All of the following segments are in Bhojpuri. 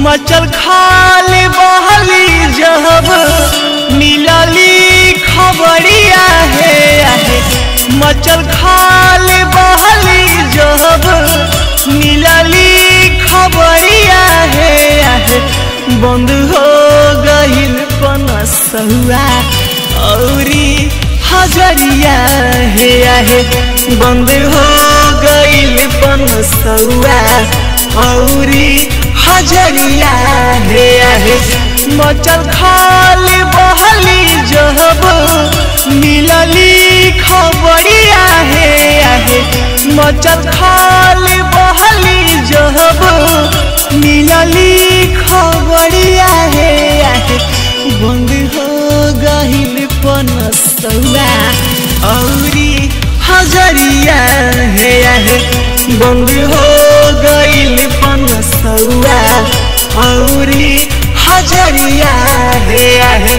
मचल खाली बहली जब मिलली खबरिया है आहे मचल खाली बहली जब मिलली खबरिया है आहे बंद हो गईल पनसुआ औरी हजरिया हे आहे बंद हो गईल पनसुआ औरी हजरिया हे आहे मचल खाली बहली जब मिलली खबरिया हे आहे मचल खाली बहली जब मिलली खबरिया हे आहे बंद हो गहिल पनसुआ औरी हजरिया हे आहे बंद हो गइल पनसुआ औरी हजरिया हे आहे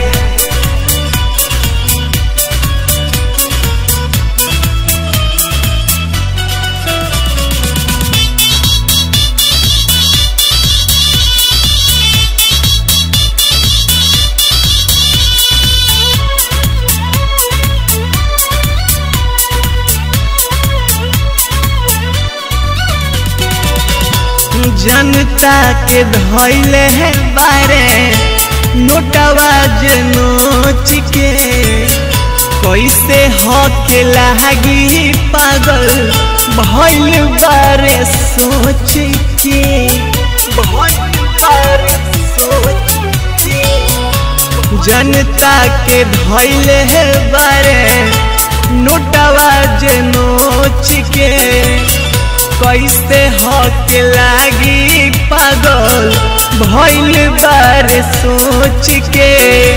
जनता के धैले है बारे नोटवा जे नोच के कैसे हके लागी पागल भैल बारे सोच के भइल बारे सोच के जनता के धैले है बारे नोटवा जे नोच के कैसे हक लागी पागल भैल बार सोच के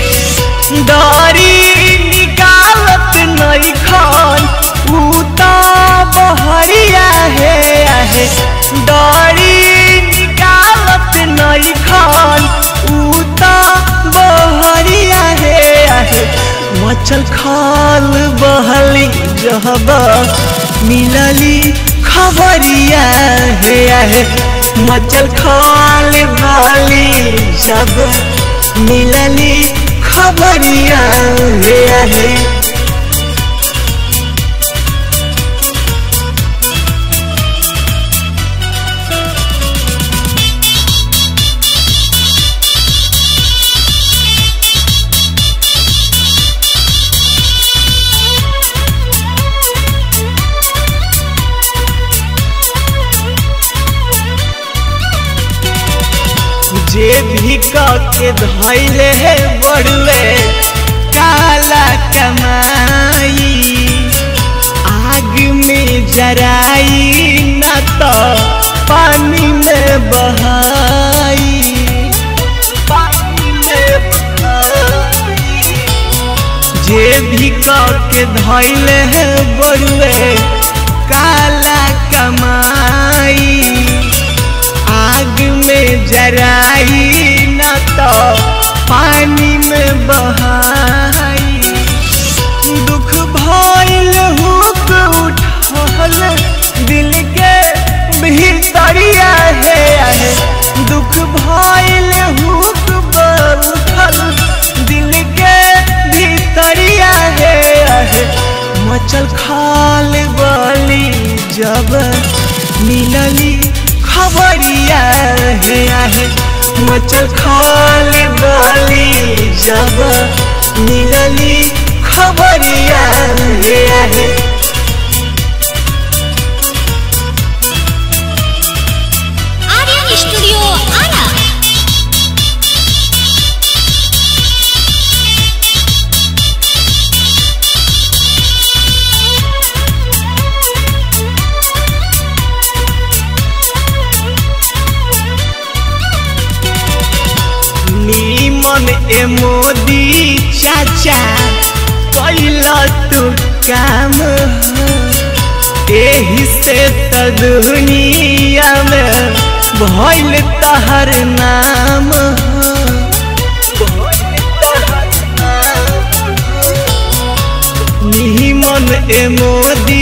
डरी निकालत नहीं खान उता बहरिया है आहे डरी निकालत नहीं खान उता बहरिया है आहे मचल खाल बहली जहबा मिलली खबरिया है आहे मचल खाल वाली जब मिलली खबरिया है आहे जे भी के धैले है बड़ुए काला कमाई आग में जराई न तो पानी में बहाई पानी में बहाई जे भी के धैले है बड़ुए काला कमाई आग में जराई न तो पानी में बहाई दुख भइल हुक उठल दिल के भीतरिया है आहे दुख भइल हुक उठल दिल के भीतरिया है आहे मचल खाल बली जब मिलली खबरिया है आहे मचल खाल बली जब मिलली खबरिया है आहे आर्यन स्टूडियो आरा नीमन ए मोदी चाचा कैला तू काम हो। एही से त दुनिया में भइल तहर नाम हो। भइल तहर नाम हो। नीमन ए मोदी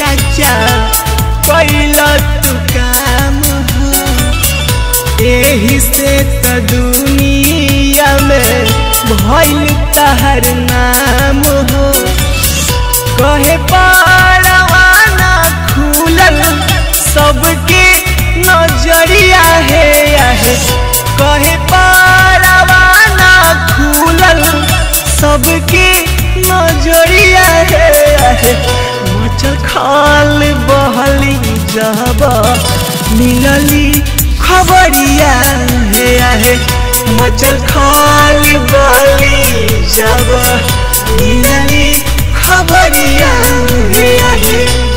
चाचा कैला तू काम हो। एही एही से त दुनिया में भइल तहर नाम हो कहे पारवाना खुलल सबके नजरिया है आहे कहे पारवाना खुलल सबके नजरिया है आहे मचल खाल बहली जब मिलली खबरिया है आहे मचल खाल बहली जब मिलली खबरिया है आहे